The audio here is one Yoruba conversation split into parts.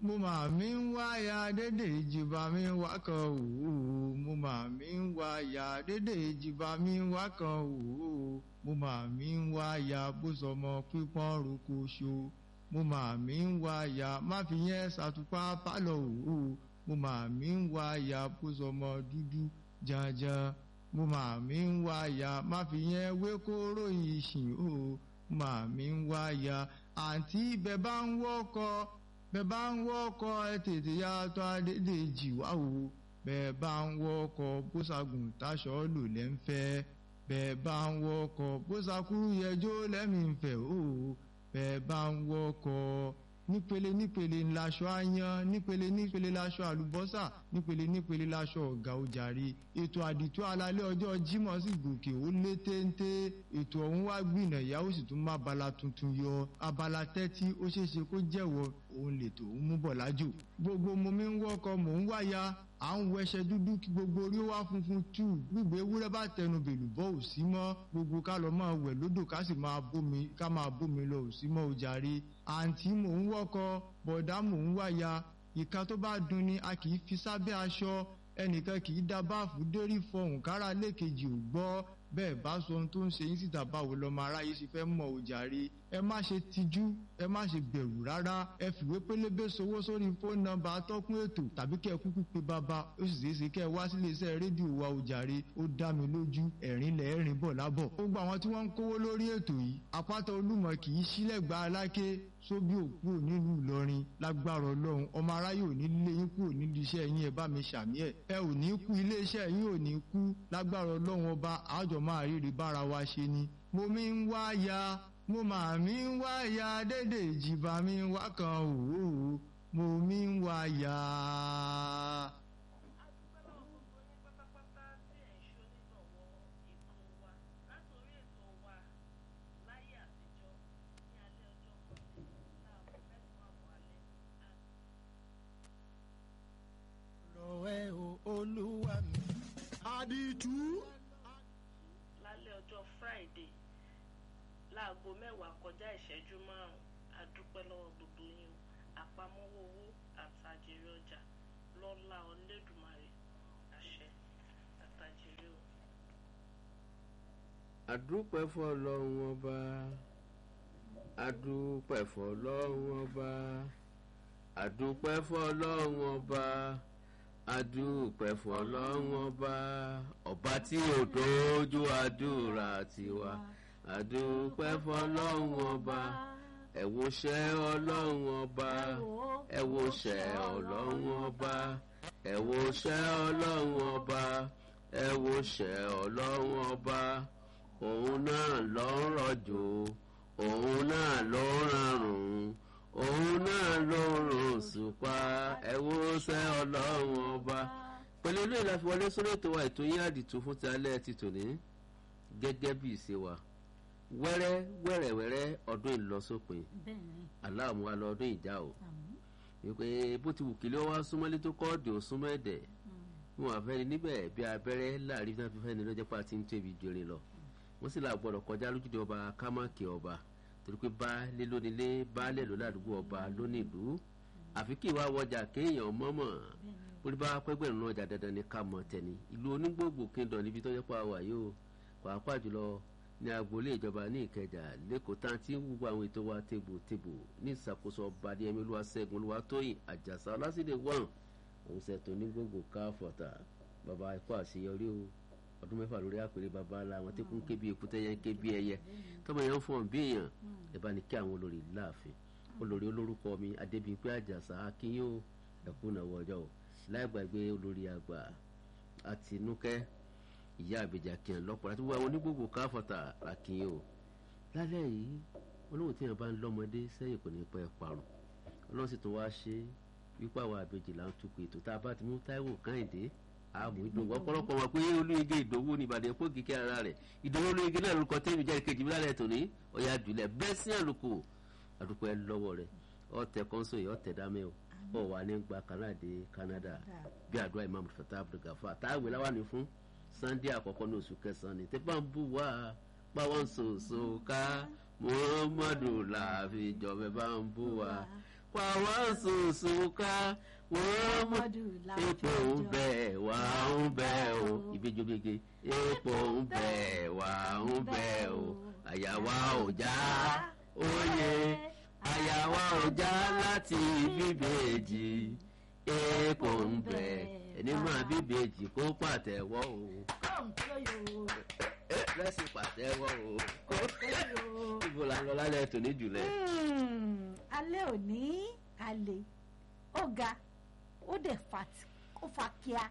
mo mà mí ń wá ya dédé ìjìbá mi wá kan òwò mo mà mí ń wá ya dédé ìjìbá mi wá kan òwò mo mà mí ń wá ya bó sọmọ pípọ́n roko ṣo mo mà mí ń wá ya má fi yẹn ṣàtúpá pálọ̀ òwò mo mà mí ń wá ya bó sọmọ dúdú janjan mo mà mí ń wá ya má fi yẹn wé kóró ìṣìn o mo mà mí ń wá ya àǹtí bẹ́ẹ̀ bá ń wọ́kọ̀ bẹ́ẹ̀ bá ń wọ́kọ̀ ẹ tètè ya tó Adédèjì wá o bẹ́ẹ̀ bá ń wọ́kọ̀ bóṣagùn táṣọ lò lẹ́ ń fẹ́ bẹ́ẹ̀ bá ń wọ́kọ̀ bóṣakúrú yẹjọ́ lẹ́mìí ń fẹ́ o bẹ́ẹ̀ bá ń wọ́kọ̀ nípele nípele ńláṣọ ayan nípele nípele láṣọ àlùbọ́sà nípele nípele láṣọ ọ̀gá ojàre ètò àdìtú alalẹ́ ọjọ́ Jímọ̀ sì gòkè ó lé téńté ètò ọ̀hún wá gbìnà ìyàwó sì tún má bala tuntun yọ abala tẹ́tí ó ṣeéṣe kó jẹ́wọ́ òun lètò ń mú bọ̀ lájò gbogbo mo mi ń wọ́kọ̀ mò ń wáya à ń wẹṣẹ dúdú kí gbogbo orí wá funfun tù gbígbé ewúrẹ́ bá tẹnu bèlú bọ́ ò sí mọ́ gbogbo ká lọ máa wẹ̀ lódò ká sì máa bómi ká máa bómi lọ ò sí mọ́ o jàre àǹtí mò ń wọ́kọ̀ bọ̀dá mò ń wáya ìka tó bá dun ni a kì í fi sábẹ́ aṣọ ẹnìkan kì í dá báàfù dérí fọhùn kára lẹ́ẹ̀kejì ò gbọ́ bẹ́ẹ̀ bá sọ ohun tó ń ṣe yín síta báwo lọ́mọ aráyé ṣe fẹ́ mọ̀ ò jàre ẹ má ṣe tijú ẹ má ṣe bẹ̀rù rárá ẹ fìwé pélébé sowó sórí fóònù nọ́mbà atọ́kùn ètò tàbí kẹ́ ẹ kúkú pe bàbá ó sì ṣeé ṣe kẹ́ ẹ wá sílé iṣẹ́ rédíò wa ò jàre ó dá mi lójú ẹ̀rín lẹ̀ ẹ̀rín bọ̀ lábọ̀. gbogbo àwọn tí wọ́n ń kówó lórí ètò yìí àpáta olúmọ kì í sílẹ̀ gba aláké sóbí òkú nílùú Ìlọrin lágbára Ọlọ́run ọmọ aráyé ò ní lé yín kúrò nílùú iṣẹ́ yín ẹ bá mi ṣàmì ẹ̀ ẹ ò ní kú ilé iṣẹ́ yín ò ní kú lágbára Ọlọ́run ọba àjọ máa rírí bára wa ṣe ni mo mi ń wá ya mo mà mí ń wá ya dédé ìjìbá mi wá kan òwò mo mi ń wá ya. ọ̀rẹ́ o olúwa mi. àdìtú. lálẹ́ ọjọ́ friday láago mẹ́wàá kọjá ìṣẹ́jú márùn-ún a dúpẹ́ lọ́wọ́ gbogbo yín o àpamọ́wọ́ owó àtàjèrè ọjà lọ́lá Olódùmarè àṣẹ àtàjèrè o. àdúpẹ́ fọlọ́run ọba àdúpẹ́ fọlọ́run ọba àdúpẹ́ fọlọ́run ọba àdúpẹ́ fọlọ́run ọba ọba tí ò dójú àdúrà tiwa àdúpẹ́ fọlọ́run ọba ẹ wo ṣẹ́ ọlọ́run ọba ẹ wo ṣẹ́ ọlọ́run ọba ẹ wo ṣẹ́ ọlọ́run ọba ẹ wo ṣẹ́ ọlọ́run ọba òun náà ló ń rọ̀jò òun náà ló ń rọrùn òun náà ló ń rùn ṣùpá ẹ wo ṣẹ́ ọlọ́run ọba pẹ̀lú ilé ìlàfiwọlé sórí ètò wa ètò yín àdìtú fún ti alẹ́ ti tòní gẹ́gẹ́ bí ìṣe wa wẹ́rẹ́ wẹ́rẹ́wẹ́rẹ́ ọdún ìlọsópin aláàmú wa lọ ọdún ìjà o wípé bó ti wù kílé wá súnmọ́lé tó kọ́ọ̀dì ò súnmọ́ ẹ̀dẹ̀ wọn àfẹ́ni níbẹ̀ bí abẹ́rẹ́ láàrin náà fífẹ́ ni lọ́jọ́ pa ti ń tóbi jòrè lọ wọ́n sì là gbọ́dọ̀ kọjá lójúde ọba kámákì ọba torí pé baálé lónílé baálé ló ládùúgbò ọba lónìlú àfi kí ìwà wọjà kéèyàn mọ́mọ́ orí bá pẹ́gbẹ̀rún náà ọjà dandan ní ká mọ̀ tẹ̀ni ìlú onígbògbò kíndọ̀ níbi tó yẹ pa wà yóò pàápàá jùlọ ní agboolé ìjọba ní ìkẹjà lẹ́kọ̀ọ́ tá à ń tí ń wúwo àwọn ètò wa tègbòtègbò ní ìṣàkóso ọba adéyẹmí olúwaṣẹ́gun olúwatóyìn àjàsà ọlásìdè wọ́n òun ṣètò ní gbogbo káfọ̀tà bàbá ẹ̀kọ́ àṣeyọrí o ọdún mẹ́fà lórí àpèrè bàbá ńlá àwọn tí kún ké bí èkúté yẹn ké bí ẹyẹ tọ́mọ yẹn ń fọ̀n bí èèyàn ẹ bá ní kí àwọn olórí láàfin olórí olórúkọ mi adébíyìnpé àjàsà akínyó ẹ̀kú náwó ọjọ́ o láì gbàgbé olórí àgbà àtinúkẹ́ ìyá àbèjà kìí lọ́pọ̀ láti wá àwọn onígbògbò káfọ́tà àkìyàn o lálẹ́ yìí olóhùn tí yẹn bá ń lọ́mọdé sẹ́yìn kò ní pẹ́ parun ọlọ́run sì tún wá ṣe wípé àwọn àbèjì là ń tukọ̀ ètò tá a bá ti mú táíwò káyìndé àmú ìdòwú ọ̀pọ̀lọpọ̀ wọn pé olóyege ìdòwú ní ìbàdàn epo kíkẹ́ ara rẹ̀ ìdòwú olóyege náà lórúkọ tẹ́mi jẹ́ ìkejì mílálẹ̀ tòní ọ̀yà jùlẹ̀ bẹ́ẹ̀ sí àlùkò àdúpẹ́ lọ́wọ́ rẹ̀ ọ̀tẹ̀ kọ́ńsó yìí ọ̀tẹ̀ dámẹ́ o ọ̀ wà ní gba kanadé Canada bí àdúrà Imam Fatah Abdulgafa táwé láwà ní fún sunday àkọ́kọ́ ní oṣù kẹsàn-án ni tẹ́pá ń bù wá páwọn ṣoṣo ká muhammadu láàfin ìjọba bá ń bù wá pàwọ́ sùsù ká wọ́n mú epo ń bẹ̀ wá ń bẹ̀ o ìbejobege epo ń bẹ̀ wá ń bẹ̀ o àyàwá ò já oyè àyàwá ò já láti bíbèjì epo ń bẹ̀ ẹni máa bíbèjì kó pàtẹ́wọ́ o lẹ́sìn pàtẹ́wọ́ o ibo la ń lọ lálẹ́ tòní jùlẹ̀. alẹ́ òní alẹ́ ó ga ó dẹ̀ ó fa kíá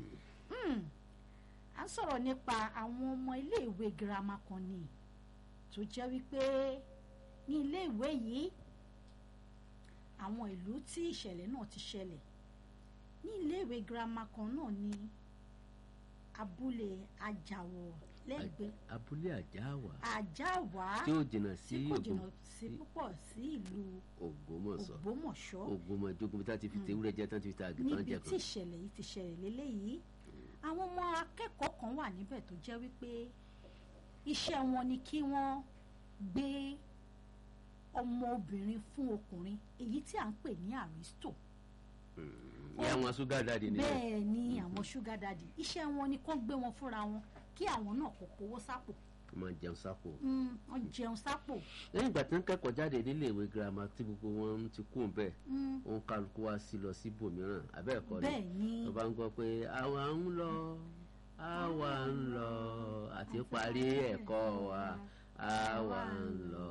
à ń sọ̀rọ̀ nípa àwọn ọmọ iléèwé girama kan ni tó jẹ́ wípé ní iléèwé yìí àwọn ìlú tí ìṣẹ̀lẹ̀ náà ti ṣẹlẹ̀ ní iléèwé girama kan náà ní abúlé ajáwọ̀ lẹ́gbẹ̀ẹ́ abúlé àjáwà àjáwá tí ó jìnnà sí tí kò Ògbó- jìnnà sí púpọ̀ sí ìlú Ògbómọ̀ṣọ́ Ògbómọ̀ṣọ́ Ògbómọ̀jókòó bí tá ti fi tewúrẹ́ jẹ tán ti fi ta àgùntàn níbi jẹ tí kan. ìṣẹ̀lẹ̀ yìí ti ṣẹlẹ̀ lélẹ́yìí àwọn ọmọ akẹ́kọ̀ọ́ kan wà níbẹ̀ tó jẹ́ wípé iṣẹ́ wọn ni kí wọ́n gbé ọmọ obìnrin fún ọkùnrin èyí tí à ń pè ní àrísítò ìyá wọn ṣúgà dáàdì nìyẹn. bẹ́ẹ̀ ni àwọn ṣúgà dàdí iṣẹ́ wọn ni kán gbé wọn fúnra wọn kí àwọn náà kò kówó sápò wọ́n máa jẹun sápò. Mm, wọ́n jẹun sápò lẹ́yìn ìgbà tí wọ́n kẹ́kọ̀ọ́ jáde nílé ìwé girama tí gbogbo wọn ti kú bẹ́ẹ̀ Mm, òun kálukú wá sí lọ sí ibòmíràn abẹ́ẹ̀kọ́ ni bẹ́ẹ̀ ni tó bá ń gbọ́ pé àwa ń lọ àwa ń lọ àti parí ẹ̀kọ́ wa àwa ń lọ.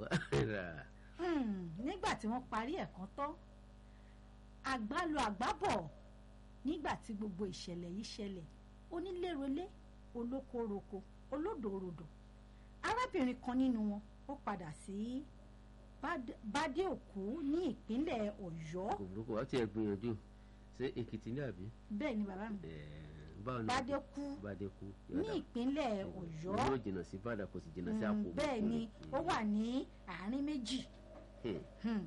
Mm, nígbà tí wọ́n parí ẹ̀kan tán àgbálù àgbábọ̀ nígbà tí gbogbo ìṣẹ̀lẹ̀ yìí ṣẹlẹ̀ onílérolé olókoroko olódòrodò arábìnrin kan nínú wọn ó padà sí Bad- bádéòkú ní ìpínlẹ̀ ọ̀yọ́ kò burúkú wá tiẹ̀ gbìyànjú ṣé èkìtì ní àbí. bẹ́ẹ̀ ni bàbá mi Ẹ̀ẹ́, báwo ni bádéòkú bàdékù ní ìpínlẹ̀ ọ̀yọ́ yóò jìnnà sí bàdà kò sì jìnnà sí Mm, àpò. bẹ́ẹ̀ ni ó wà ní àárín méjì Hmm. Hmm.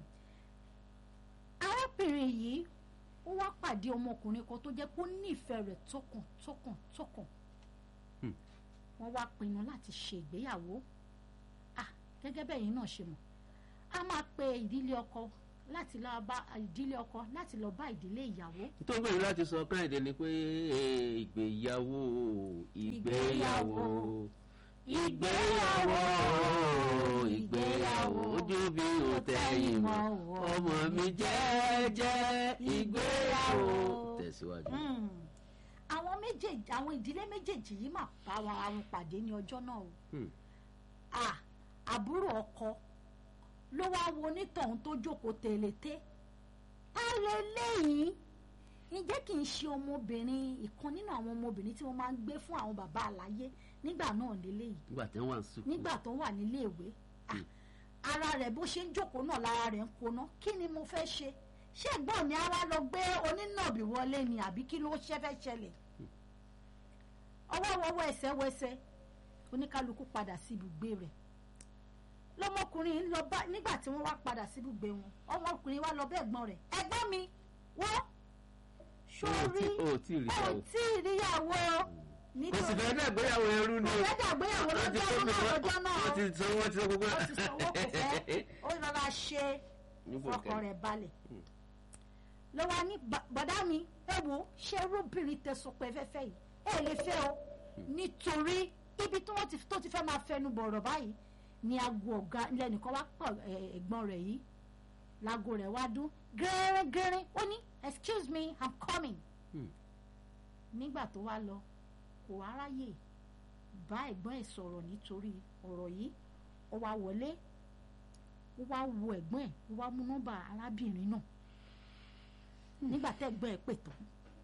arábìnrin yìí ó wá pàdé ọmọkùnrin kan tó jẹ́ pé ó nífẹ̀ẹ́ rẹ̀ tọkàn tọkàn tọkàn Hmm. wọ́n wá pinnu láti ṣe ìgbéyàwó ah gẹ́gẹ́ bẹ́ẹ̀ yín náà ṣe mọ̀ a máa pe ìdílé ọkọ láti lọ bá ìdílé ọkọ láti lọ bá ìdílé ìyàwó nítorí pé láti sọ káyọ̀dé ni pé eh, ìgbéyàwó ìgbéyàwó ìgbéyàwó ìgbéyàwó ojú bí o tẹ̀yìn mọ́ ọmọ mi jẹ́jẹ́ ìgbéyàwó tẹ̀síwájú. Hmm. àwọn méjèèjì àwọn ìdílé méjèèjì yìí máa bá wa àwọn pàdé ní ọjọ́ náà o Hmm. ah àbúrò ọkọ ló wá wo onítọ̀hún tó jókòó tẹ̀lété ta lè léyìn ǹjẹ́ kì í ṣe ọmọbìnrin ìkan nínú àwọn ọmọbìnrin tí wọ́n máa ń gbé fún àwọn bàbá àlàyé nígbà náà lélẹ́yìí nígbà tí wọ́n wà ń sùkúù nígbà tó wà nílé ìwé ah, ara rẹ̀ bó ṣe ń jókòó náà lára rẹ̀ ń koná kí ni mo fẹ́ ṣe ṣé ẹ̀gbọ́n mi á wá lọ gbé onínàbì wọlé ni àbí kí ló ṣe fẹ́ ṣẹlẹ̀ ọwọ́ wọwọ́ ẹsẹ̀ wẹsẹ̀ oníkálukú padà sí ibùgbé rẹ̀ lọmọkùnrin ń lọ bá nígbà tí wọ́n wá padà sí ibùgbé wọn ọmọkùnrin wá lọ bá ẹ̀gbọ́n rẹ̀ ẹ̀gbọ́n mi wọ́n sórí o ò tí ì rí ò ìyàwó tí ì ríyàwó kò sì fẹ́ náà gbéyàwó ẹrú ni o. ọ̀rẹ́dà gbéyàwó wọ́n ti lọ́jọ́ tó mi náà lọ́jọ́ náà wọ́n ti sanwó wọ́n ti sọ gbogbo ó ti sanwó kò fẹ́ ó rọra ṣe Níbo ọkàn kẹ́? rẹ̀ balẹ̀ Hmm. ló wá ní "Ba- bọ̀dá mi ẹ wo ṣé rúbìnrin tẹ̀sán pé fẹ́fẹ́ yìí ẹ lè fẹ́ o nítorí ibi tí wọ́n ti tó ti fẹ́ máa fẹnu bọ̀rọ̀ báyìí ni aago ọ̀gá lẹ́nìkan wá pọ̀ ẹ̀, ẹ̀gbọ́n rẹ̀ yìí láago rẹ̀ wá dún gẹ́rẹ́gẹ́rẹ́ ó ní excuse me i'm coming Hmm. nígbà tó wá lọ kò wá ráyè bá ẹ̀gbọ́n ẹ̀ sọ̀rọ̀ nítorí ọ̀rọ̀ yìí ó wá wọlé ó wá wo ẹ̀gbọ́n ẹ̀ ó wá mú nọ́mbà arábìnrin náà nígbà tẹ́ ẹ̀gbọ́n ẹ̀ pè tán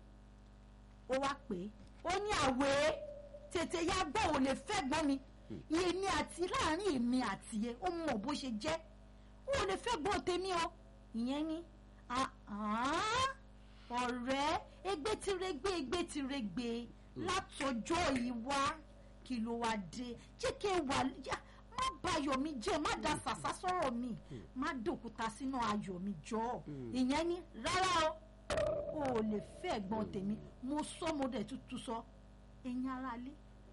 ó wá pè é ó ní àwẹ̀ tètè ya gbọ́ ò lè fẹ́ gbọ́n mi èmi àti láàrin èmi àti ẹ ó mọ̀ bó ṣe jẹ́ ó lè fẹ́ gbọ́n tèmi o ìyẹn ní "Ah, ah, ọ̀rẹ́ ẹgbẹ́ tí regbe ẹgbẹ́ tí regbe látọjọ́ yìí wá kí ló wá dé jẹ́ kí ẹ wà yá má bà ayọ̀ mi jẹ́ má da sàsá sọ̀rọ̀ mi má dòkúta sínú ayọ̀ mi jọ ìyẹn ní rárá o ò lè fẹ́ ẹ̀gbọ́n tèmi mo sọ mo dẹ̀ tútù sọ ẹ̀yin aráalé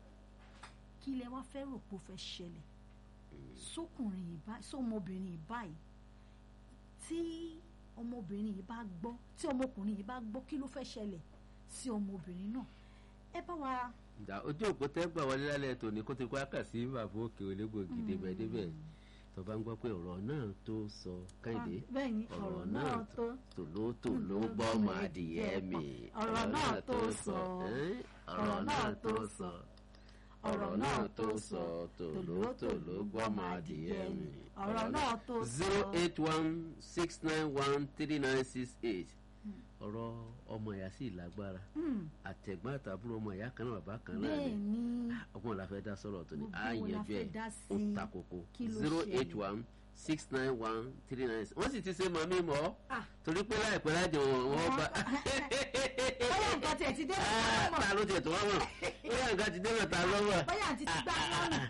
kí lẹ wá fẹ́ rò pé ó fẹ́ ṣẹlẹ̀ sókùnrin yìí báyìí sọmọbìnrin yìí báyìí tí ọmọbìnrin yìí bá gbọ́ tí ọmọkùnrin yìí bá gbọ́ kí ló fẹ́ ṣẹlẹ̀ sí ọmọbìnrin náà ẹ bá wa ìdá ojú òpó tẹ́gbà wọlé lálẹ́ tòní kó ti kó àkà sí bàbá òkè olégbògi débẹ̀ débẹ̀ tó bá ń gbọ́ pé ọ̀rọ̀ náà tó sọ kẹ́hìndé bẹ́ẹ̀ ni ọ̀rọ̀ náà tó tòlótòló gbọ́ máa dìyẹ́ mi ọ̀rọ̀ náà tó sọ ẹ́n? ọ̀rọ̀ náà tó sọ ọ̀rọ̀ náà tó sọ tòlótòló gbọ́ máa dìyẹ́ mi. ọ̀rọ̀ náà tó sọ zero eight one six nine one three nine six eight ọ̀rọ̀ ọmọ ìyá sì lágbára Hmm, àtẹ̀gbọ́n àtàbúrò ọmọ ìyá kan náà bàbá kan náà bẹ́ẹ̀ ni ni ọgbọ́n la fẹ́ dá sọ̀rọ̀ tó ní Gbogbo á wo la yanjú fẹ́ ẹ̀ dá ó sí i? ta koko Kí ló zero eight ṣẹlẹ̀? one six nine one three nine six wọ́n sì ti ṣe màmí mọ́ Ah. torí pé láìpẹ́ lájọ wọn bá bóyá nǹkan tiẹ̀ ti dé Ah, ta ló tiẹ̀ tó wá mọ̀ bóyá nǹkan ti dé mẹ́ta lọ́wọ́ bóyá àti ti gbá lọ́nà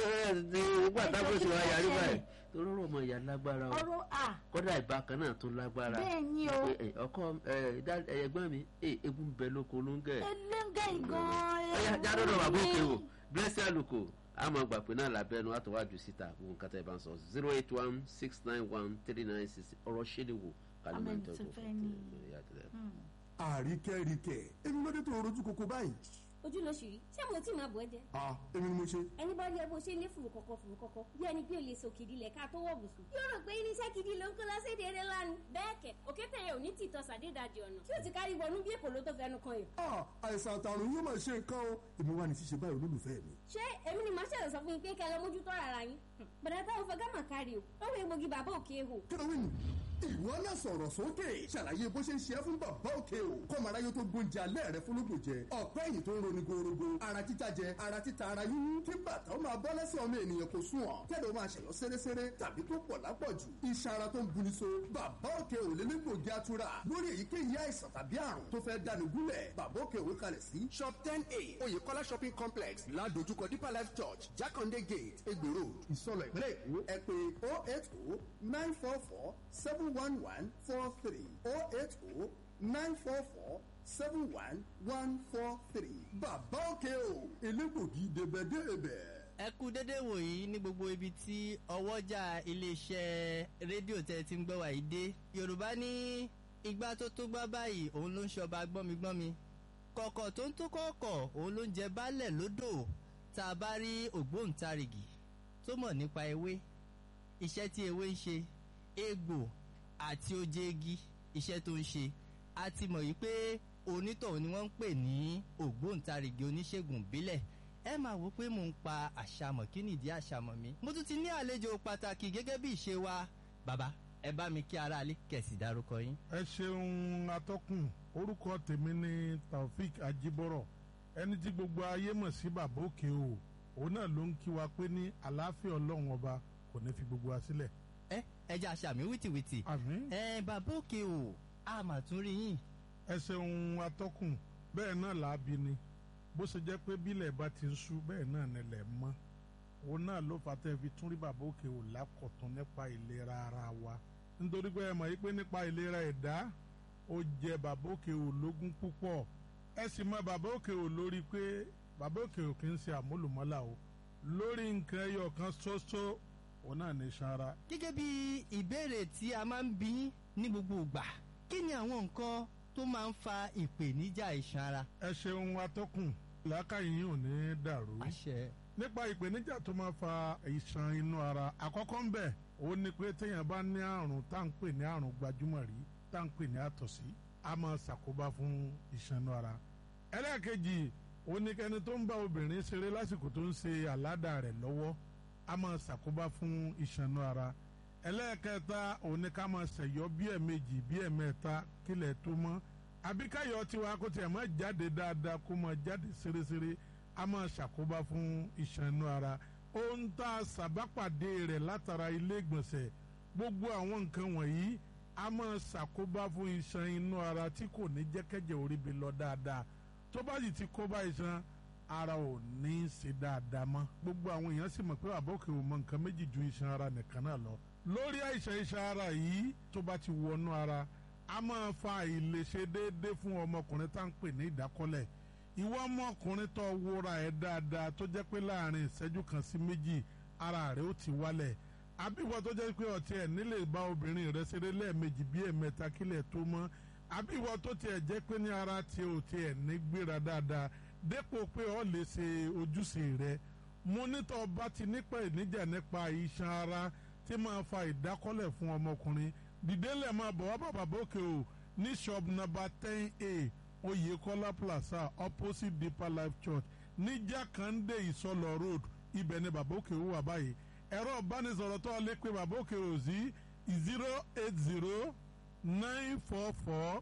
nígbà tábìlì kí sì wá ló yarí ṣẹlẹ̀? báyìí torí ọ̀rọ̀ ọmọ ìyá lágbára o ọ̀rọ̀ à kọ́dà ìbákan náà tó lágbára bẹ́ẹ̀ ni o Ẹ, ẹ, ọkọ ẹ, dá- ẹ, ẹ̀gbọ́n mi ẹ, egun ń bẹ lóko ló ń gẹ̀ eléńgẹ́ ìgan ọyá jádọ́dọ̀ bàbá òkè o blessing aluko àmọ́ gbà pé náà lábẹ́nu àtọwájú síta gbogbo nǹkan tẹ́ ẹ bá ń sọ zero eight one six nine one three nine six ọ̀rọ̀ ṣẹlẹ̀ wò kálí máa ń Amẹ́ni tó tẹ́kọ̀ọ́ fẹ́ ní. fún àríkẹ́ríkẹ́ èmi ló dé tó rojú koko báyìí. ojú ló ṣì rí ṣé mo tí máa bọ̀ ẹ́ jẹ́ ah èmi ni mo ṣe. ẹni bá rí ẹ bó ṣe ní fùrù kọ̀kọ̀ fùrù kọ̀kọ̀ bí ẹni pé o lè sọ kìdí lẹ̀ ká tó wọ̀ bùsùn. yóò rò pé irinṣẹ́ gidi ló ń kó lọ́sẹ̀dẹ̀ eré lánàá. bẹ́ẹ̀ kẹ̀ òkété yẹn ò ní tìtọ́ sàdédàjì ọ̀nà tí ó ti kárí wọnú bí èkó ló tó fẹnu kan yìí. ah àìsàn àtàrùn yóò máa ṣe nǹkan o èmi wà ní ṣíṣe báyìí olólùfẹ́ mi. ṣé èmi ni màá ṣẹ̀lẹ̀ sọ fún yín pé kẹ́ ẹ lọ mójútó ara yín. bàdà táwọn fẹ́ gámà kárí o ó wọ egbògi bàbá òkè hò. kílówìn ìwọ náà sọ̀rọ̀ sókè ṣàlàyé bó ṣe ń ṣe é fún bàbá òkè o kọ́mọ̀ráyé tó gbóúnjẹ alẹ́ rẹ fún lóògùn jẹ ọ̀pẹ́ ẹ̀yìn tó ń roni gorogo ara títa jẹ ara títa ara yíyún kí bàtà ó máa bọ́ lẹ́sẹ̀ ọmọ ènìyàn kò sùn ọ̀ kẹ́lẹ́ ó máa ṣẹ̀yọ́ sẹ́rẹ́sẹ́rẹ́ tàbí tó pọ̀ lápọ̀jù iṣan ara tó ń buni so bàbá òkè ò lé légbògi atura lórí èyíkéyìí àìsàn tàbí àrùn tó fẹ́ dànù gúnlẹ̀ bàbá òkè òwe kalẹ̀ sí shop ten a oyèkọ́lá shopping complex ládojúkọ deeper life church jákàndé gate egbò road ìsọlọ ìpínlẹ̀ èkó ẹ pé oh eight oh nine four four seven one one four three oh eight oh nine four four seven one one four three bàbá òkè o elégbògi débẹ̀débẹ̀. ẹ kú dédé wòyí ní gbogbo ibi tí ọwọ́jà iléeṣẹ́ rédíò tẹ́ ti ń gbọ́ wàyí dé yorùbá ní igbá tó tó gbá báyìí òun ló ń ṣọba gbọ́migbọ́mi kọ̀kọ̀ tó ń tó kọ̀ọ̀kọ̀ òun ló ń jẹ baálẹ̀ lódò tá a bá rí ògbóǹtarìgì tó mọ̀ nípa ewé iṣẹ́ tí ewé ń ṣe egbò àti oje igi iṣẹ́ tó ń ṣe a ti mọ̀ yìí pé onítọ̀hún ni wọ́n ń pè ní ògbóǹtarìgì oníṣègùn ìbílẹ̀ ẹ máa wò pé mò ń pa àṣàmọ̀ kí nìdí àṣàmọ̀ mi mo tún ti ní àlejò pàtàkì gẹ́gẹ́ bí ìṣe wa bàbá ẹ bá mi kí aráalé kẹ̀sì dárúkọ yín. ẹ ṣeun atọ́kùn orúkọ tèmi ni taofik ajibọrọ ẹni tí gbogbo ayé mọ̀ sí bàbá òkè o òun náà ló ń kí wa pé ní àlàáfíà ọlọ́run ọba kò ní fi gbogbo wa sílẹ̀. ẹ ẹ jẹ́ àṣàmì wìtìwìtì àmín ẹ bàbá òkè o a mà tún rí yín. ẹ ṣeun atọ́kùn bẹ́ẹ̀ náà làábi ni bó ṣe jẹ́ pé bílẹ̀ bá ti ń ṣú bẹ́ẹ̀ náà nílẹ̀ mọ́ òun náà ló fà tẹ́ fi tún rí bàbá òkè o lákọ̀tún nípa ìlera ara wa nítorí pé ẹ mọ̀ yí pé nípa ìlera ẹ̀dá ó jẹ bàbá òkè o lógún púpọ̀ ẹ sì mọ bàbá òkè o lórí pé bàbá òkè o kì í ṣe àmúlùmọ́là o lórí nǹkan ẹyọ kan ṣoṣo òun náà ní iṣan ara gẹ́gẹ́ bí ìbéèrè tí a máa ń bí ní gbogbo ìgbà kí ni àwọn nǹkan tó máa ń fa ìpèníjà iṣan ara. ẹ ṣeun atọ́kùn làákàyè yín ò ní dàrú. àṣẹ nípa ìpèníjà tó máa fa ìṣàn inú ara àkọ́kọ́ ń bẹ̀ ó ní pé téèyàn bá ní àrùn tá à ń pè ní àrùn gbajúmọ̀ rí tá à ń pè ní àtọ̀sí a máa ṣàkóbá fún ìṣàn inú ara. ẹlẹ́ẹ̀kejì ó ní kẹ́ni tó ń bá obìnrin ṣeré lásìkò tó ń ṣe àládà rẹ̀ lọ́wọ́ a máa ṣàkóbá fún ìṣàn inú ara. ẹlẹ́ẹ̀kẹta ó ní ká máa ṣẹ̀yọ́ bí ẹ̀ẹ̀mejì bí ẹ̀ẹ̀mẹ́ta kílẹ̀ tó mọ́ àbíkáyọ̀ tiwa kó tiẹ̀ máa jáde dáadáa kó máa jáde ṣeréṣeré a máa ṣàkóbá fún iṣan inú ara ohun tá a ṣàbápàdé rẹ̀ látara ilé ìgbọ̀nsẹ̀ gbogbo àwọn nǹkan wọ̀nyí a máa ṣàkóbá fún iṣan inú ara tí kò ní jẹ́kẹ́jẹ́ orí bi lọ dáadáa tó bá sì ti kó bá iṣan ara ò ní í ṣe dáadáa mọ́ gbogbo àwọn èèyàn sì mọ̀ pé àbọ̀kẹ́ ò mọ nǹkan méjì ju iṣan ara nìkan náà lọ lórí àìsàn iṣan ara yìí tó bá ti wọnú ara a máa fa àìlèṣe déédéé fún ọmọkùnrin tá à ń pè ní ìdákọ́lẹ̀ ìwọ ọmọkùnrin tó wúra ẹ̀ dáadáa tó jẹ́ pé láàrin ìṣẹ́jú kan sí méjì ara rẹ̀ ó ti wálẹ̀ àbíwọ tó jẹ́ pé ọtí ẹ̀ nílé bá obìnrin rẹ̀ ṣeré lẹ́ẹ̀mejì bí ẹ̀mẹ́ta kílẹ̀ tó mọ́ àbíwọ tó tiẹ̀ jẹ́ pé ní ara tí ò tiẹ̀ ní gbéra dáadáa dépò pé ọ lè ṣe ojúṣe rẹ̀ mo nítọ́ bá ti nípa ìníjà nípa iṣan ara tí máa fa ìdákọ́lẹ̀ fún ọmọkùnrin dìdélẹ̀ máa bọ̀ wá bàbá bókè o ní shop number ten a Oyèkọ́lá plaza opposite Deeper Life Church ní Jákàndé Ìsọlọ road ibẹ̀ ni bàbá òkè wà báyìí ẹ̀rọ ìbánisọ̀rọ̀ tó lè pe bàbá òkè ò sí zero eight zero nine four four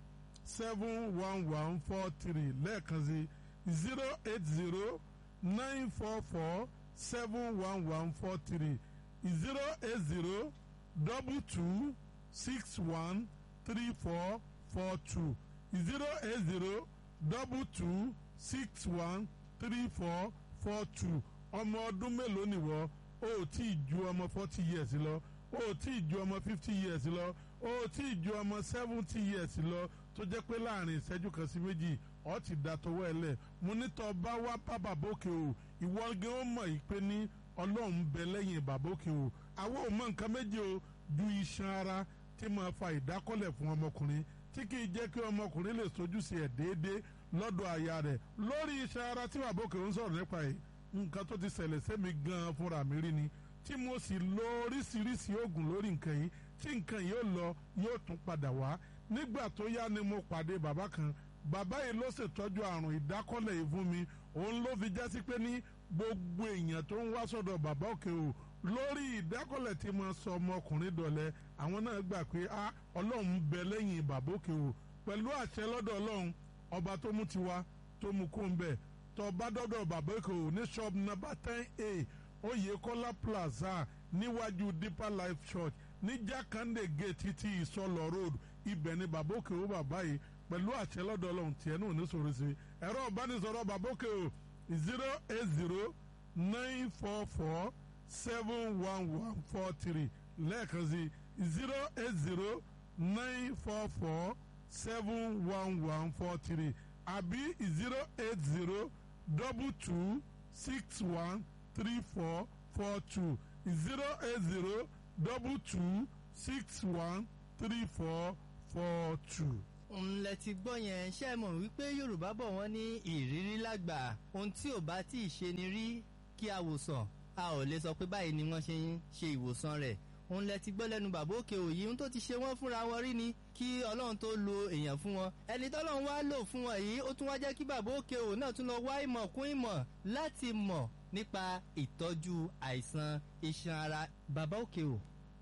seven one one four three lẹ́ẹ̀kan sí zero eight zero nine four four seven one one four three zero eight zero double two six one three four four two zero eight zero double two six one three four four two ọmọ ọdún mélòó nìwọ o ò tí ì ju ọmọ forty years lọ o ò tí ì ju ọmọ fifty years lọ o ò tí ì ju ọmọ seventy years lọ tó jẹ́ pé láàrin ìṣẹ́jú kan sí méjì ọ ti da tọwọ́ ẹ lẹ̀ mo ní tọ́ bá wá bá bàbókè o ìwọ gan ó mọ̀ yìí pé ní ọlọ́run bẹ lẹ́yìn bàbókè o àwọn ò mọ nǹkan méje o ju iṣan ara tí máa fa ìdákọ́lẹ̀ fún ọmọkùnrin tí kì í jẹ́ kí ọmọkùnrin lè sojúṣe ẹ̀ déédéé lọ́dọ̀ aya rẹ̀ lórí iṣan ara tí bàbókè ń sọ̀rọ̀ nípa yìí nǹkan tó ti ṣẹlẹ̀ sẹ́mi gan-an fúnra mi rí ni tí mo sì lo oríṣiríṣi oògùn lórí nǹkan yìí tí nǹkan yìí ó lọ yóò tún padà wá nígbà tó yá ni mo pàdé bàbá kan bàbá yìí ló ṣètọ́jú àrùn ìdákọ́lẹ̀ yìí fún mi òun ló fi jásí pé ní gbogbo èèyàn tó ń wá sọ́dọ̀ bàbá òkè o lórí ìdákọ́lẹ̀ tí mo sọ ọmọkùnrin dọ̀lẹ́ àwọn náà gbà pé a ọlọ́run bẹ lẹ́yìn bàbá òkè o pẹ̀lú àṣẹ lọ́dọ̀ ọlọ́run ọba tó mú tiwa tó mú kó ń bẹ̀ tó bá dọ́dọ̀ bàbá òkè o ní shop number ten a Oyèkọ́lá plaza níwájú Deeper Life Church ní Jákàndé gate ti Ìsọlọ road ibẹ̀ ni bàbá òkè o bàbá yìí pẹ̀lú àṣẹ lọ́dọ̀ ọlọ́run tiẹ̀ náà ní sọ̀rọ̀ sí ẹ̀rọ ìbánisọ̀rọ̀ bàbá òkè o zero eight zero nine four four seven one one four three lẹ́ẹ̀kan sí zero eight zero nine four four seven one one four three àbí zero eight zero double two six one three four four two zero eight zero double two six one three four four two ńlẹ̀ ti gbọ́ yẹn ṣe mọ̀ wípé yorùbá bọ̀ wọ́n ní ìrírí lágbà ohun tí ò bá tí ì ṣe ni rí kí a wòsàn a ò lè sọ pé báyìí ni wọ́n ṣe ń ṣe ìwòsàn rẹ̀ ńlẹ̀ ti gbọ́ lẹ́nu bàbá òkè òyì ohun tó ti ṣe wọ́n fúnra wọn rí ni kí ọlọ́run tó lo èèyàn fún wọn ẹni tọ́lọ́run wá lò fún wọn yìí ó tún wá jẹ́ kí bàbá òkè òyì náà tún lọ wá ìmọ̀ kún ìmọ̀ láti mọ̀ nípa ìtọ́jú àìsàn iṣan ara bàbá òkè ò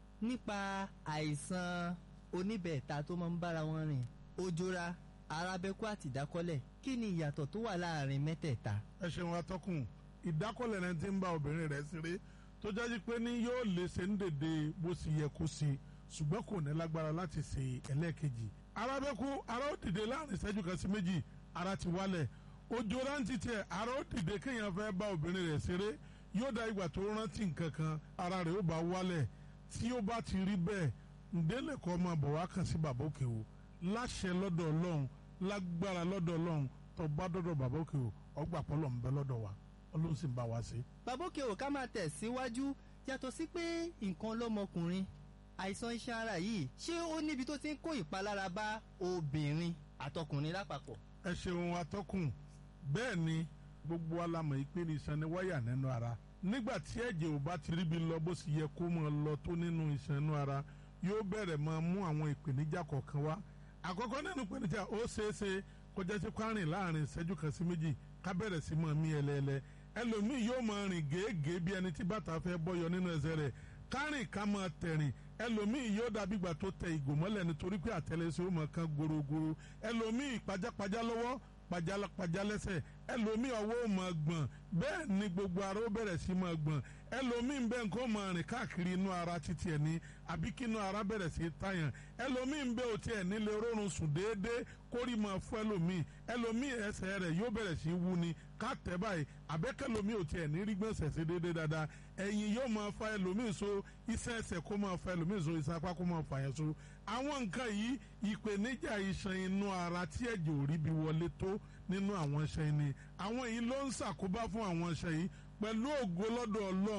nípa àìsàn oníbẹ̀ẹ̀ta tó máa ń bára wọn rìn ojora arábẹ́kú àti ìdákọ́lẹ̀ kí ni ìyàtọ̀ tó wà láàrin mẹ́tẹ̀ẹ̀ta. ẹ ṣeun atọ́kùn ìdákọ́lẹ̀ rẹ ti ń bá obìnrin rẹ̀ ṣeré tó jáde pé ní yóò lè ṣe ń dèdè bó sì yẹ kó ṣe ṣùgbọ́n kò ní lágbára láti ṣe ẹlẹ́ẹ̀kejì. arábẹ́kú ara ó dìde láàrin ìṣẹ́jú kan sí méjì ara ti wálẹ̀ ojora ń ti tiẹ̀ ara ó dìde kéèyàn fẹ́ bá obìnrin rẹ̀ ṣeré yóò da ìgbà tó rántí nǹkan kan ara rẹ̀ ó bá wálẹ̀ tí ó bá ti rí bẹ́ẹ̀ ǹdẹ́lẹ̀kọ́ máa bọ̀ wá kàn sí bàbá òkè o láṣẹ lọ́dọ̀ ọlọ́run lágbára lọ́dọ̀ ọlọ́run tó bá dọ́dọ̀ bàbá òkè o ọgbà pọ́lọ̀ ń bẹ lọ́dọ̀ wa ọlọ́run sì ń bá wa ṣe. bàbá òkè ò ká máa tẹ̀ síwájú yàtọ̀ sí pé nǹkan lọ́mọkùnrin àìsàn iṣan ara yìí ṣé ó níbi tó ti ń kó ìpalára bá obìnrin àtọkùnrin lápapọ̀. ẹ ṣeun atọ́kùn bẹ́ẹ̀ ni gbogbo alamọ̀ yìí pé ní iṣan ni wáyà nínú ara nígbà tí ẹ̀jẹ̀ ò bá ti ríbi lọ bó sì yẹ kó máa lọ tó nínú iṣan inú ara yóò bẹ̀rẹ̀ máa mú àwọn ìpèníjà kọ̀ọ̀kan wá àkọ́kọ́ nínú ìpèníjà ó ṣeéṣe kó jẹ́ sí kwárìn láàrin ìṣẹ́jú kan sí méjì ká bẹ̀rẹ̀ sí máa mí ẹlẹ́ẹ̀lẹ́ ẹlòmíì yóò máa rìn gèégèé bí ẹni tí bàtà fẹ́ bọ́yọ nínú ẹsẹ̀ rẹ̀ kárìn ká máa tẹ̀rìn ẹlòmíì yóò dàbí ìgbà tó tẹ ìgò mọ́lẹ̀ nítorí pé àtẹlẹsẹ̀ ó máa kan gorogoro ẹlòmíì pajápajá lọ́wọ́ pajápajá lẹ́sẹ̀ ẹlòmíì ọwọ́ ó máa gbọ̀n bẹ́ẹ̀ ni gbogbo ara ó bẹ̀rẹ̀ sí máa gbọ̀n ẹlòmíì ń bẹ nǹkan ó máa rìn káàkiri inú ara títí ẹ̀ ní àbí kí inú ara bẹ̀rẹ̀ sí tàyàn ẹlòmíì ń bẹ òtí ẹ̀ nílé rọrùn sùn déédéé kórì máa fún ẹlòmíì ẹlòmíì ẹsẹ̀ rẹ̀ yóò bẹ̀rẹ̀ sí wú ni ká tẹ̀ báyìí àbẹ́kẹ́lòmíì òtí ẹ̀ ní rí gbọ̀nsẹ̀ sí déédéé dáadáa ẹ̀yìn yóò máa fa ẹlòmíì so iṣẹ́ ẹsẹ̀ kó máa fa ẹlòmíì so iṣẹ́ apá kó máa fa yẹn so àwọn nǹkan yìí ìpèníjà iṣan inú ara tí ẹ̀jẹ̀ ò rí bí wọlé tó nínú àwọn iṣan yìí ni àwọn yìí ló ń ṣàkóbá fún àwọn iṣan yìí pẹ̀lú ògo lọ́dọ̀ ọlọ́run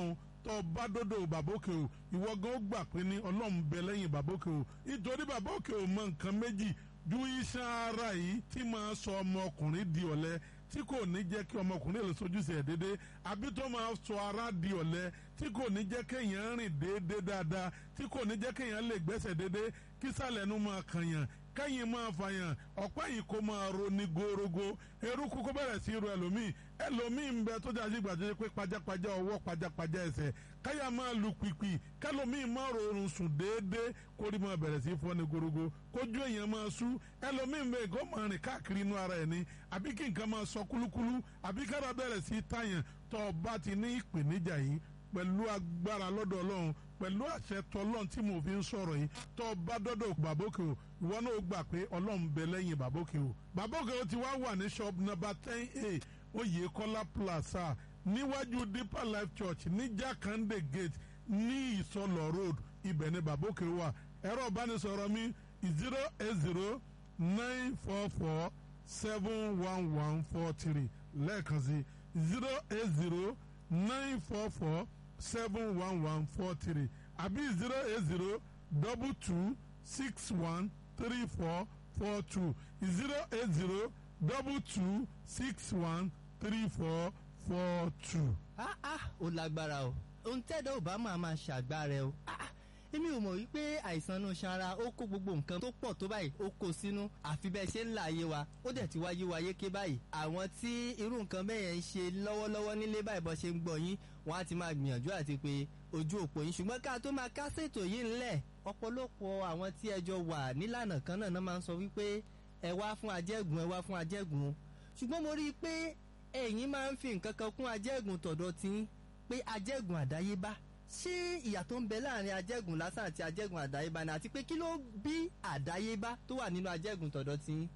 tó bá dọ́dọ̀ bàbókè o ìwọ gan ó gbà pé ní ọlọ́run bẹ lẹ́yìn bàbókè o nítorí bàbókè o mọ nǹkan méjì ju iṣan ara yìí tí máa sọ ọmọkùnrin di ọ̀lẹ tí kò ní jẹ́ kí ọmọkùnrin lè sojúṣe ẹ̀ déédé àbí tó máa sọ ara di ọ̀lẹ tí kò ní jẹ́ kéèyàn rìn déédé dáadáa tí kò ní jẹ́ kéèyàn lè gbẹ́sẹ̀ déédé kí sàlẹ̀ nu máa kànyàn kẹ́yìn máa fàyàn ọ̀pá yìí kó máa ro ní gorogo eruku kó bẹ̀rẹ̀ sí ro ẹlòmíì ẹlòmíì ń bẹ tó jáde gbàdúrà pé pajápajá ọwọ́ pajápajá ẹsẹ̀ káyà máa lu pìpì kẹlòmíì máa rọrùn sùn déédéé kórì máa bẹ̀rẹ̀ sí fọ́ ní gorogo kójú èèyàn máa sú ẹlòmíì ń bẹ kó máa rìn káàkiri inú ara ẹ̀ ní àbí kí nǹkan máa sọ kúlúkúlú àbí kára bẹ̀rẹ̀ sí tàyàn tó o bá ti ní ìpèníjà yìí pẹ̀lú agbára lọ́dọ̀ ọlọ́run pẹ̀lú àṣẹ tọlọ́run tí mo fi ń sọ̀rọ̀ yìí tó o bá dọ́dọ̀ bàbókè o ìwọ náà gbà pé ọlọ́run bẹ lẹ́yìn bàbókè o bàbókè o ti wá wà ní shop number ten a oyèkọ́lá plaza níwájú deeper life church ní jakande gate ní ìsọlọ road ibẹ̀ ni bàbókè wà ẹ̀rọ ìbánisọ̀rọ̀ mi zero eight zero nine four four seven one one four three lẹ́ẹ̀kan sí zero eight zero nine four four seven one one four three àbí zero eight zero double two six one three four four two zero eight zero double two six one three four four two. ah ah ó lágbára o ohun tẹ́dọ̀ ò bá máa máa ṣàgbára ẹ o ah ah èmi ò mọ̀ wípé àìsàn inú sanra ó kó gbogbo nǹkan tó pọ̀ tó báyìí ó kó sínú àfi bẹ́ẹ̀ ṣe ń là ayé wa ó dẹ̀ ti wáyé wa yéké báyìí àwọn tí irú nǹkan bẹ́ẹ̀ yẹn ń ṣe lọ́wọ́lọ́wọ́ nílé báyìí bọ́ ṣe ń gbọ́ yín wọ́n á ti máa gbìyànjú àti pé ojú òpó yín ṣùgbọ́n ká tó máa kásètò yìí ńlẹ̀ ọ̀pọ̀lọpọ̀ àwọn tí ẹjọ́ wà nílànà kan náà máa ń sọ wípé ẹ wá fún ajẹ́gùn ẹ wá fún ajẹ́gùn ṣùgbọ́n mo rí i pé ẹ̀yin máa ń fi nǹkan kan kún ajẹ́gùn tọ̀dọ̀ tí pé ajẹ́gùn àdáyébá ṣé ìyà tó ń bẹ láàrin ajẹ́gùn lásán àti ajẹ́gùn àdáyébá ni àti pé kí ló bí àdáyébá tó wà nínú ajẹ́gùn tọ̀dọ̀ tí.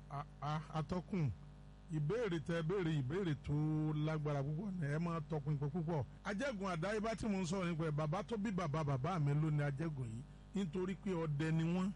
atọ́kùn ìbéèrè tẹ béèrè ìbéèrè tó lágbára púpọ̀ ní ẹ máa tọkùn ìpè púpọ̀ ajẹ́gùn àdáyébá tí mo ń sọ̀rọ̀ nípa ẹ̀ bàbá tó bí bàbá bàbá mi ló ní ajẹ́gùn yìí nítorí pé ọdẹ ni wọ́n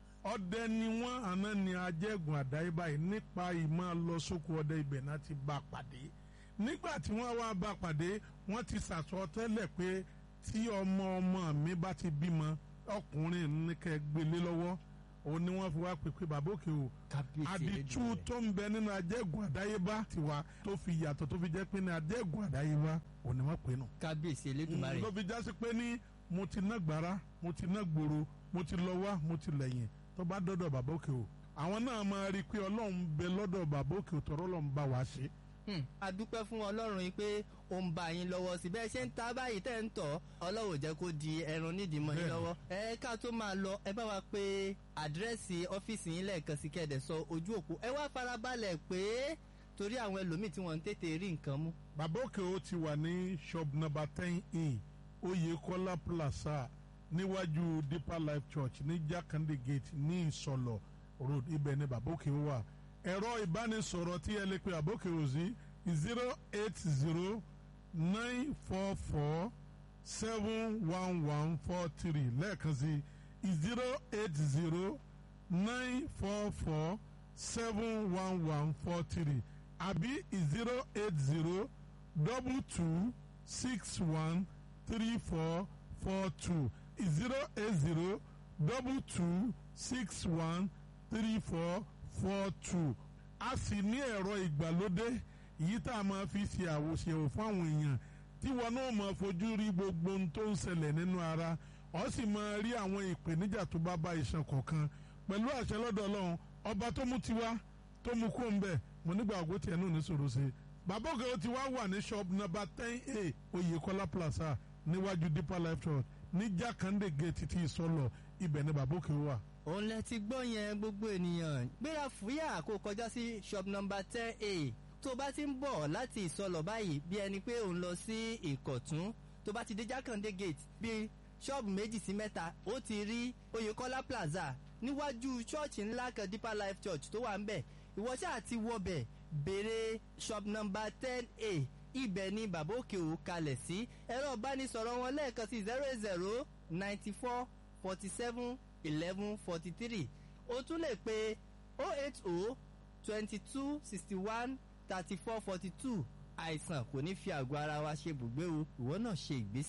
ọdẹ ni wọ́n àná ni ajẹ́gùn àdáyébá yìí nípa ìmọ̀ lọ sóko ọdẹ ibẹ̀ náà ti bá a pàdé nígbà tí wọ́n wá bá a pàdé wọ́n ti sàsọ tẹ́lẹ̀ pé tí ọmọ ọmọ mi bá ti bímọ ọkùnrin ní kẹ́ gbélé lọ́wọ́ òun ni wọ́n fi wá pè pé bàbá òkè o àdìtú tó ń bẹ nínú ajẹ́gùn àdáyébá tiwa tó fi yàtọ̀ tó fi jẹ́ pé ní ajẹ́gùn àdáyébá òun ni wọ́n pè nù. kábíyèsí elédùnmarè. ló fi jásí pé ní mo ti ná gbàrà mo ti ná gbòòrò mo ti lọ wá mo ti lẹ́yìn tó bá dọ́dọ̀ bàbá òkè o àwọn náà máa rí i pé ọlọ́run bẹ lọ́dọ̀ bàbá òkè o tọ́rọ́ lọ́n bá wa ṣe. a dúpẹ́ fún ọlọ́run yìí pé ó ń bá yín lọ́wọ́ sí bẹ́ẹ̀ ṣe ń ta báyìí tẹ́ ń tọ̀ ọlọ́run jẹ́ kó di ẹran nídìí mọ́ yín lọ́wọ́ ẹ ká tó máa lọ ẹ bá wa pé àdírẹ́sì ọ́fíìsì yín lẹ́ẹ̀kan sí kẹ́ẹ̀dẹ̀ sọ ojú òpó ẹ wá farabalẹ̀ pé torí àwọn ẹlòmíì tí wọ́n ń tètè rí nǹkan mú. bàbá òkè o ti wà ní shop number ten in oyekola plaza níwájú deeper life church ní jakande gate ní ìsọlọ road ibẹ̀ ni bàbá òkè o wà ẹ̀rọ ìbánisọ̀rọ̀ tí ẹ lè pe bàbá òkè o sí zero eight zero nine four four seven one one four three lẹ́ẹ̀kan sí zero eight zero nine four four seven one one four three àbí zero eight zero double two six one three four four two zero eight zero double two six one three four four two a sì ní ẹ̀rọ ìgbàlódé yìí tá a máa fi ṣe àwòṣèwò fún àwọn èèyàn tí wọn náà máa fojú rí gbogbo ohun tó ń ṣẹlẹ̀ nínú ara ọ sì máa rí àwọn ìpèníjà tó bá bá iṣan kọ̀ọ̀kan pẹ̀lú àṣẹ lọ́dọ̀ ọlọ́run ọba tó mú tiwa tó mú kó ń bẹ̀ mo nígbà àgọ́ tiẹ̀ náà ní sòrò sí i bàbá òkè ó ti wá wà ní shop number ten a oyèkọ́lá plaza níwájú deeper life church ní jákàndé gate ti ìsọlọ ibẹ̀ ni bàbá òkè wà òun lẹ ti gbọ́ yẹn gbogbo ènìyàn gbéra fúyà kó kọjá sí shop number ten a tó bá ti ń bọ̀ láti ìsọlọ̀ báyìí bí ẹni pé òun lọ sí ìkọ̀tún tó bá ti dé jákàndé gate bí ṣọ́ọ̀bù méjì sí mẹ́ta ó ti rí oyèkọ́lá plaza níwájú ṣọ́ọ̀ṣì ńlá kan deeper life church tó wà ń bẹ̀ ìwọ ṣáà ti wọbẹ̀ béèrè shop number ten a ibẹ̀ ni bàbá òkè ò kalẹ̀ sí ẹ̀rọ ìbánisọ̀rọ̀ wọn lẹ́ẹ̀kan sí zero zero ninety four forty seven eleven forty three o tún lè pe oh eight oh twenty two sixty one thirty four forty two àìsàn kò ní fi àgọ́ ara wa ṣe bùgbé o ìwọ náà ṣe ìgbésẹ̀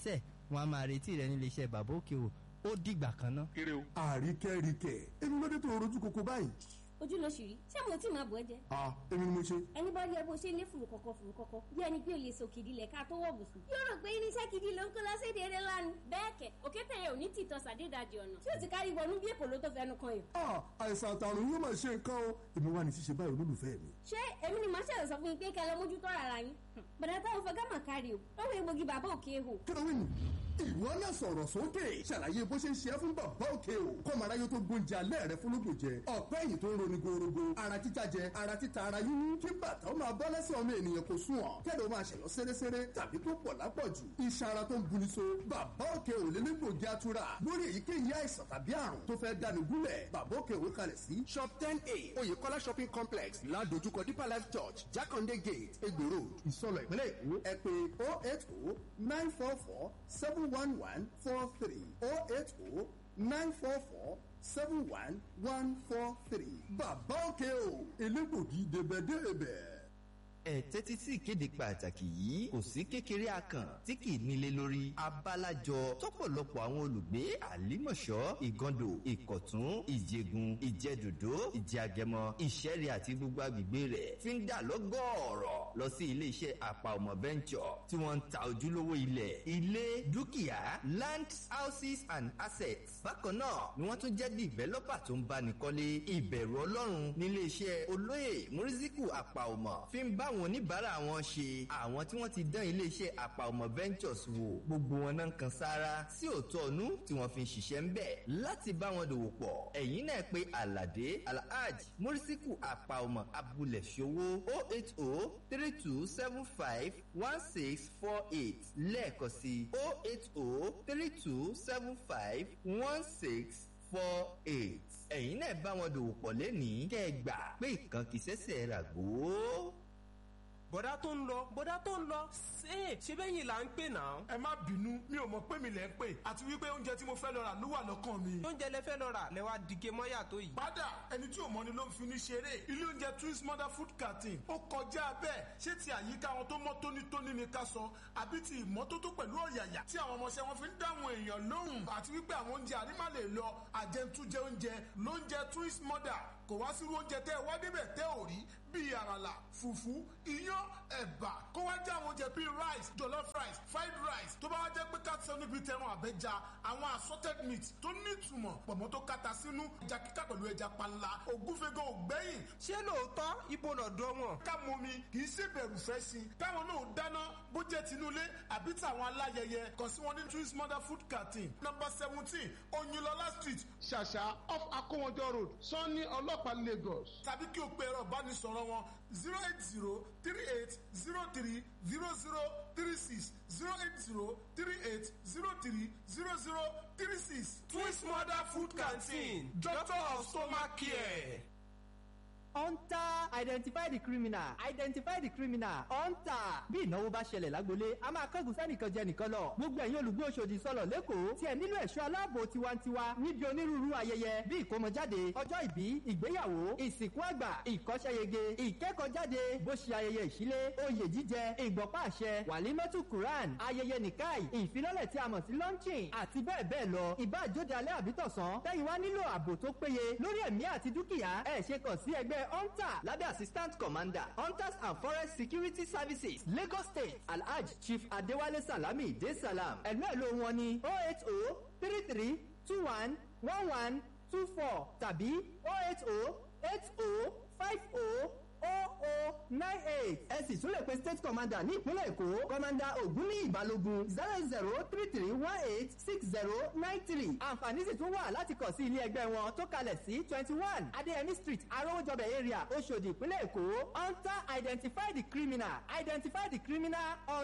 wọn a máa retí rẹ nílé iṣẹ́ bàbá òkè o ó dìgbà kan ná. kéré o. àríkẹ́ríkẹ́ èmi ló dé tó rojú koko báyìí. ojú ló ṣì rí ṣé mo tí máa bọ̀ ẹ́ jẹ. a èmi ni mo ṣe. ẹni bá rí ẹ bó ṣe lé fùrù kọ̀kọ̀ fùrù kọ̀kọ̀ bí ẹni pé o lè so kìdí lẹ̀ ká tó wọ̀ bùsùn. yóò rò pé irinṣẹ́ kìdí ló ń kó lọ́sẹ̀dẹ̀ eré lánàá. bẹ́ẹ̀ kẹ̀ òkété yẹn ò ní tìtọ́ sàdédàjì ọ̀nà tí ó ti kárí wọnú bí èkó ló tó fẹnu kan yàn. a àìsàn àtàrùn yóò máa ṣe nǹkan o èmi wà ní ṣíṣe báyìí olólùfẹ́ mi. ṣé èmi ni màá ṣẹ̀rọ̀ sọ fún yín pé kẹ́ ẹ lọ mójútó ara yín. bàdà táwọn fẹ́ gámà kárí o lọ́wọ́ egbògi bàbá òkè hò. kílówìn ìwọ náà sọ̀rọ̀ sókè ṣàlàyé bó ṣe ń ṣe é fún bàbá òkè o kọ́mọ̀ráyé tó gbóúnjẹ alẹ́ rẹ fún lóògùn jẹ ọ̀pẹ́ ẹ̀yìn tó ń roni gorogo ara títa jẹ ara títa ara yíyún kí bàtà ó máa bọ́ lẹ́sẹ̀ ọmọ ènìyàn kò sùn ọ̀ kẹ́lẹ́ ó máa ṣẹ̀lọ́ sẹ́rẹ́sẹ́rẹ́ tàbí tó pọ̀ lápọ̀jù iṣan ara tó ń buni so bàbá òkè ò lé nígbògi atura lórí èyíkéyìí àìsàn tàbí àrùn tó fẹ́ dani gúnlẹ̀ bàbá òkè òwe kalẹ̀ sí shop ten a oyèkọ́lá shopping complex ládojúkọ deeper life church jákàndé gate egbò road ìsọlọ ìpínlẹ̀ èkó ẹ pé oh eight oh nine four four seven one one four three oh eight oh nine four four seven one one four three. bàbá òkè o elégbògi débẹ̀débẹ̀ ẹ tẹ́tí sí ìkéde pàtàkì yìí kò sí kékeré akàn tí kì í nílé lórí abálájọ tọ́pọ̀lọpọ̀ àwọn olùgbé àlímọ̀ṣọ́ ìgàndò ìkọ̀tún ìjẹgun ìjẹdòdó ìjẹagẹmọ ìṣẹ́rẹ́ àti gbogbo agbègbè rẹ̀ fi ń dà lọ́gọ́ọ̀rọ̀ lọ sí iléeṣẹ́ àpà ọmọ venture tí wọ́n ń ta ojúlówó ilẹ̀ ilé dúkìá land houses and assets bákan náà ni wọ́n tún jẹ́ developer tó ń báni kọ́lé ìbẹ̀rù ọlọ́run níléeṣẹ́ olóyè muriziku àpà ọmọ fi ń bá àwọn oníbàárà wọn ṣe àwọn tí wọ́n ti dán iléeṣẹ́ àpà ọmọ ventures wò gbogbo wọn náà ń kan sára sí òótọ́ ọ̀nú tí wọ́n fi ń ṣiṣẹ́ ń bẹ̀ láti bá wọn dòwò pọ̀ ẹ̀yìn náà pé alade alhaj murisiku àpà ọmọ abúlé ṣòwò o eight o three two seven five one six four eight lẹ́ẹ̀kan sí o eight o three two seven five one six four eight ẹ̀yin náà bá wọn dòwò pọ̀ lẹ́nìí kẹ́ ẹ gbà pé ìkan kìí ṣẹ̀ṣẹ̀ ràgó bọ̀dá tó ń lọ bọ̀dá tó ń lọ ṣé ṣé bẹ́yìn là ń pè náà. ẹ má bínú mi ò mọ pé mi lẹ ń pè àti wípé oúnjẹ tí mo fẹ́ lọ rà ló wà lọ́kàn mi. oúnjẹ lẹ fẹ́ lọ rà lẹ wá dìge mọ́yà tó yìí. padà ẹni tí ò mọ ni ló ń fi ní ṣeré ilé oúnjẹ twins mother food canteen ó kọjá bẹ́ẹ̀ ṣé ti àyíká wọn tó mọ́ tónítóní ni ká sọ àbí ti ìmọ́tótó pẹ̀lú ọ̀yàyà tí àwọn ọmọọṣẹ́ wọn fi ń dáhùn èèyàn lóhùn àti wípé àwọn oúnjẹ àrímà lè lọ àjẹntújẹ oúnjẹ lóúnjẹ twins mother kò wá sírú oúnjẹ tẹ́ ẹ wá débẹ̀ tẹ́ ò rí bíi àràlà fùfú iyán ẹ̀bà kó wá jẹ́ àwọn oúnjẹ bíi rice jollof rice fried rice tó bá wá jẹ́ pé káàtì sọ níbi tẹran àbẹ́ja àwọn assorted meat tó nítumọ̀ pọ̀mọ́ tó kata sínú ẹja kíkà pẹ̀lú ẹja panla ògúnfẹ́gàn ògbẹ́yìn. ṣé lóòótọ́ ibo lọ́dọ̀ wọn. ká mọ mi kì í ṣe bẹ̀rù fẹ́ sí i káwọn náà dáná bó jẹ́ tinúlé àbí tàwọn aláyẹyẹ kàn sí wọn ní twins mother food canteen number seventeen oyinlọlá street ṣàṣà off akówọjọ road sanni ọlọ́pàá lagos tàbí kí o pe ẹ̀rọ ìbánisọ̀rọ̀ wọn zero eight zero three eight zero three zero zero three six zero eight zero three eight zero three zero zero three six. twins mother food canteen doctor of stomach care. hunter identify the criminal identify the criminal hunter bí ìnáwó bá ṣẹlẹ̀ lágbolé a máa kángun sẹ́nìkan jẹ nìkan lọ gbogbo ẹ̀yin olùgbé Òṣòdì sọ̀lọ̀ lẹ́kọ̀ọ́ tí ẹ nílò ẹ̀ṣọ́ aláàbò tiwantiwa níbi onírúurú ayẹyẹ bí ìkómọjáde ọjọ́ ìbí ìgbéyàwó ìsìnkú àgbà ìkọ́ṣẹ́yege ìkẹ́kọ̀ọ́jáde bó ṣe ayẹyẹ ìṣílé oyè jíjẹ ìgbọ̀pá àṣẹ wàlímọ́tù quran ayẹyẹ nìkáì ìfilọ́lẹ̀ tí a mọ̀ sí launching àti bẹ́ẹ̀ bẹ́ẹ̀ lọ ìbáàjóde alẹ́ àbítọ̀sán tẹ́yìn wá nílò ààbò tó péye lórí ẹ̀mí àti dúkìá ẹ̀ ṣe kàn sí ẹgbẹ́ hunter lábẹ́ assistant commander hunters and forest security services lagos state alhaj chief adewale salami de salam ẹ̀lú ẹ̀lú wọn ní oh eight oh three three two one one one two four tàbí oh eight oh eight oh five oh oh nine eight ẹ sì tún lè pe state commander ní ìpínlẹ̀ èkó commander ògúnníyì balógun zero zero three three one eight six zero nine three àǹfààní sì tún wà láti kàn sí ilé ẹgbẹ́ wọn tó kalẹ̀ sí twenty one adéyẹmí street arówójọbẹ̀ area oṣòdì ìpínlẹ̀ èkó hunter identify the criminal identify the criminal on